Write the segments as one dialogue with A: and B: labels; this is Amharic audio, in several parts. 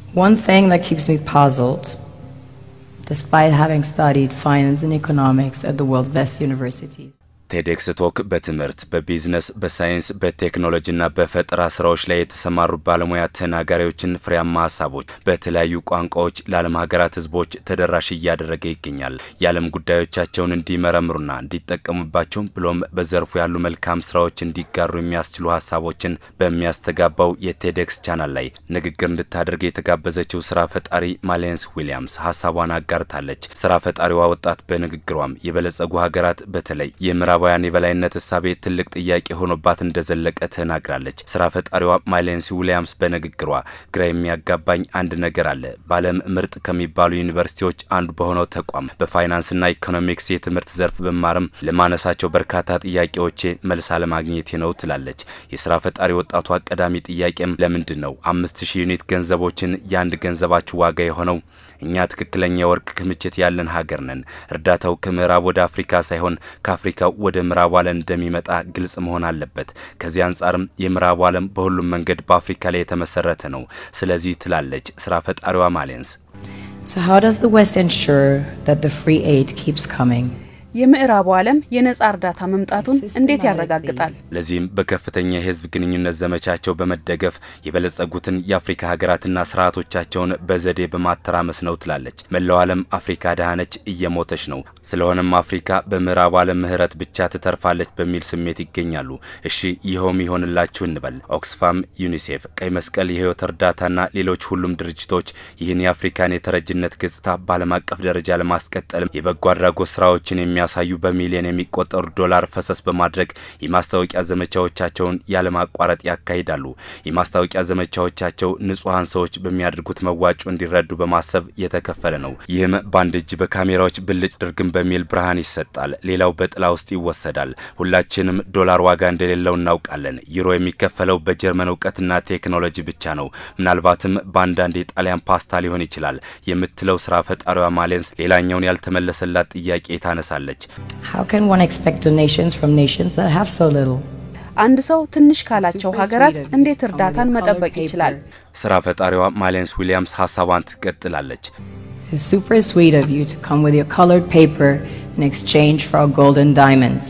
A: One thing that keeps me puzzled, despite having studied finance and economics at the world's best universities.
B: ቴዴክስ ቶክ በትምህርት በቢዝነስ በሳይንስ በቴክኖሎጂና በፈጠራ ስራዎች ላይ የተሰማሩ ባለሙያ ተናጋሪዎችን ፍሬያማ ሀሳቦች በተለያዩ ቋንቋዎች ለዓለም ሀገራት ህዝቦች ተደራሽ እያደረገ ይገኛል። የዓለም ጉዳዮቻቸውን እንዲመረምሩና እንዲጠቀሙባቸው ብሎም በዘርፉ ያሉ መልካም ስራዎች እንዲጋሩ የሚያስችሉ ሀሳቦችን በሚያስተጋባው የቴዴክስ ቻናል ላይ ንግግር እንድታደርግ የተጋበዘችው ስራ ፈጣሪ ማሌንስ ዊሊያምስ ሀሳቧን አጋርታለች። ስራ ፈጣሪዋ ወጣት በንግግሯም የበለጸጉ ሀገራት በተለይ የምዕራባውያን የበላይነት እሳቤ ትልቅ ጥያቄ ሆኖባት እንደዘለቀ ተናግራለች። ስራ ፈጣሪዋ ማይሌንሲ ዊሊያምስ በንግግሯ ግራ የሚያጋባኝ አንድ ነገር አለ። በዓለም ምርጥ ከሚባሉ ዩኒቨርሲቲዎች አንዱ በሆነው ተቋም በፋይናንስና ኢኮኖሚክስ የትምህርት ዘርፍ ብማርም ለማነሳቸው በርካታ ጥያቄዎቼ መልስ አለማግኘቴ ነው ትላለች። የስራ ፈጣሪ ወጣቷ ቀዳሚ ጥያቄም ለምንድን ነው አምስት ሺህ ዩኒት ገንዘቦችን የአንድ ገንዘባችሁ ዋጋ የሆነው? እኛ ትክክለኛ የወርቅ ክምችት ያለን ሀገር ነን። እርዳታው ከምዕራብ ወደ አፍሪካ ሳይሆን ከአፍሪካ ወደ ምዕራቡ ዓለም እንደሚመጣ ግልጽ መሆን አለበት። ከዚህ አንጻርም የምዕራቡ ዓለም በሁሉም መንገድ በአፍሪካ ላይ የተመሰረተ ነው። ስለዚህ ትላለች ስራ ፈጣሪዋ ማሌንስ።
A: So how does the West ensure that the free aid keeps coming?
C: የምዕራቡ ዓለም የነጻ እርዳታ መምጣቱን እንዴት ያረጋግጣል?
B: ለዚህም በከፍተኛ የህዝብ ግንኙነት ዘመቻቸው በመደገፍ የበለጸጉትን የአፍሪካ ሀገራትና ስርዓቶቻቸውን በዘዴ በማተራመስ ነው ትላለች። መላው ዓለም አፍሪካ ደሃነች፣ እየሞተች ነው። ስለሆነም አፍሪካ በምዕራቡ ዓለም ምህረት ብቻ ትተርፋለች በሚል ስሜት ይገኛሉ። እሺ ይኸውም ይሆንላችሁ እንበል። ኦክስፋም፣ ዩኒሴፍ፣ ቀይ መስቀል፣ የህይወት እርዳታና ሌሎች ሁሉም ድርጅቶች ይህን የአፍሪካን የተረጅነት ገጽታ በዓለም አቀፍ ደረጃ ለማስቀጠልም የበጎ አድራጎት ስራዎችን የሚያ ሳዩ በሚሊዮን የሚቆጠሩ ዶላር ፈሰስ በማድረግ የማስታወቂያ ዘመቻዎቻቸውን ያለማቋረጥ ያካሂዳሉ። የማስታወቂያ ዘመቻዎቻቸው ንጹሐን ሰዎች በሚያደርጉት መዋጮ እንዲረዱ በማሰብ የተከፈለ ነው። ይህም በአንድ እጅ በካሜራዎች ብልጭ ድርግም በሚል ብርሃን ይሰጣል፣ ሌላው በጥላ ውስጥ ይወሰዳል። ሁላችንም ዶላር ዋጋ እንደሌለው እናውቃለን። ዩሮ የሚከፈለው በጀርመን እውቀትና ቴክኖሎጂ ብቻ ነው። ምናልባትም በአንዳንድ የጣሊያን ፓስታ ሊሆን ይችላል የምትለው ስራ ፈጣሪዋ ማሌንስ ሌላኛውን ያልተመለሰላት ጥያቄ ታነሳለች።
A: How can one expect donations from nations that have so little?
C: አንድ ሰው ትንሽ ካላቸው ሀገራት እንዴት እርዳታን መጠበቅ ይችላል?
B: ስራ ፈጣሪዋ ማሌንስ ዊሊያምስ ሀሳቧን ትቀጥላለች።
A: It's super sweet of you to come with your colored paper in exchange for our golden diamonds.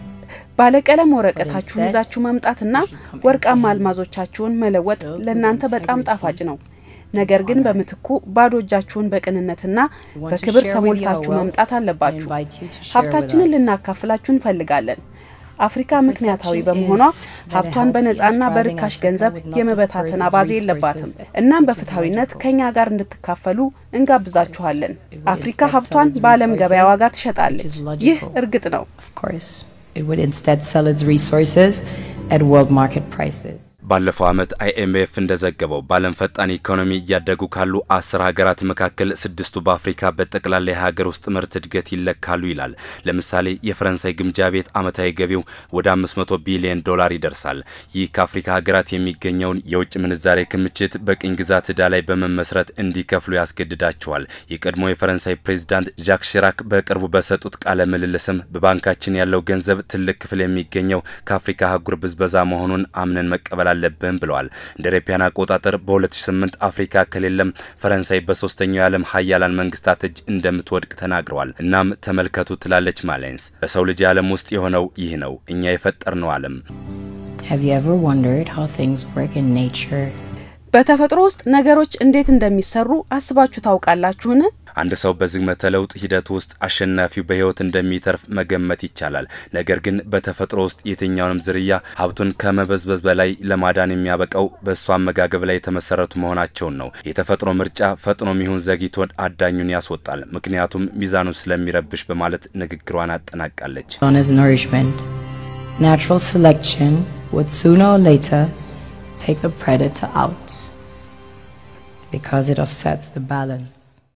C: ባለቀለም ወረቀታችሁን ይዛችሁ መምጣትና ወርቃማ አልማዞቻችሁን መለወጥ ለእናንተ በጣም ጣፋጭ ነው። ነገር ግን በምትኩ ባዶ እጃችሁን በቅንነትና በክብር ተሞልታችሁ መምጣት አለባችሁ። ሀብታችንን ልናካፍላችሁ እንፈልጋለን። አፍሪካ ምክንያታዊ በመሆኗ ሀብቷን በነጻና በርካሽ ገንዘብ የመበታተን አባዜ የለባትም። እናም በፍትሐዊነት ከኛ ጋር እንድትካፈሉ እንጋብዛችኋለን። አፍሪካ ሀብቷን በዓለም ገበያ ዋጋ ትሸጣለች። ይህ እርግጥ ነው።
A: Of course, it would instead sell its resources at world market prices.
B: ባለፈው ዓመት አይኤምኤፍ እንደዘገበው በዓለም ፈጣን ኢኮኖሚ እያደጉ ካሉ አስር ሀገራት መካከል ስድስቱ በአፍሪካ በጠቅላላ የሀገር ውስጥ ምርት እድገት ይለካሉ ይላል። ለምሳሌ የፈረንሳይ ግምጃ ቤት ዓመታዊ ገቢው ወደ 500 ቢሊዮን ዶላር ይደርሳል። ይህ ከአፍሪካ ሀገራት የሚገኘውን የውጭ ምንዛሬ ክምችት በቅኝ ግዛት ዕዳ ላይ በመመስረት እንዲከፍሉ ያስገድዳቸዋል። የቀድሞ የፈረንሳይ ፕሬዚዳንት ዣክ ሽራክ በቅርቡ በሰጡት ቃለ ምልልስም በባንካችን ያለው ገንዘብ ትልቅ ክፍል የሚገኘው ከአፍሪካ አህጉር ብዝበዛ መሆኑን አምነን መቀበል አለብን ብለዋል። እንደ አውሮፓውያን አቆጣጠር በ2008 አፍሪካ ከሌለም ፈረንሳይ በሶስተኛው የዓለም ሀያላን መንግስታት እጅ እንደምትወድቅ ተናግረዋል። እናም ተመልከቱ ትላለች ማሌንስ። በሰው ልጅ ዓለም ውስጥ የሆነው ይህ ነው፣ እኛ የፈጠርነው ዓለም።
A: Have you ever wondered how things work in nature?
C: በተፈጥሮ ውስጥ ነገሮች እንዴት እንደሚሰሩ አስባችሁ ታውቃላችሁን?
B: አንድ ሰው በዝግመተ ለውጥ ሂደት ውስጥ አሸናፊው በህይወት እንደሚተርፍ መገመት ይቻላል። ነገር ግን በተፈጥሮ ውስጥ የትኛውንም ዝርያ ሀብቱን ከመበዝበዝ በላይ ለማዳን የሚያበቃው በእሱ አመጋገብ ላይ የተመሰረቱ መሆናቸውን ነው። የተፈጥሮ ምርጫ ፈጥኖም ይሁን ዘግይቶ አዳኙን ያስወጣል፣ ምክንያቱም ሚዛኑን ስለሚረብሽ በማለት ንግግሯን አጠናቃለች።
A: Known as nourishment, natural selection would sooner or later take the predator out because it offsets the balance.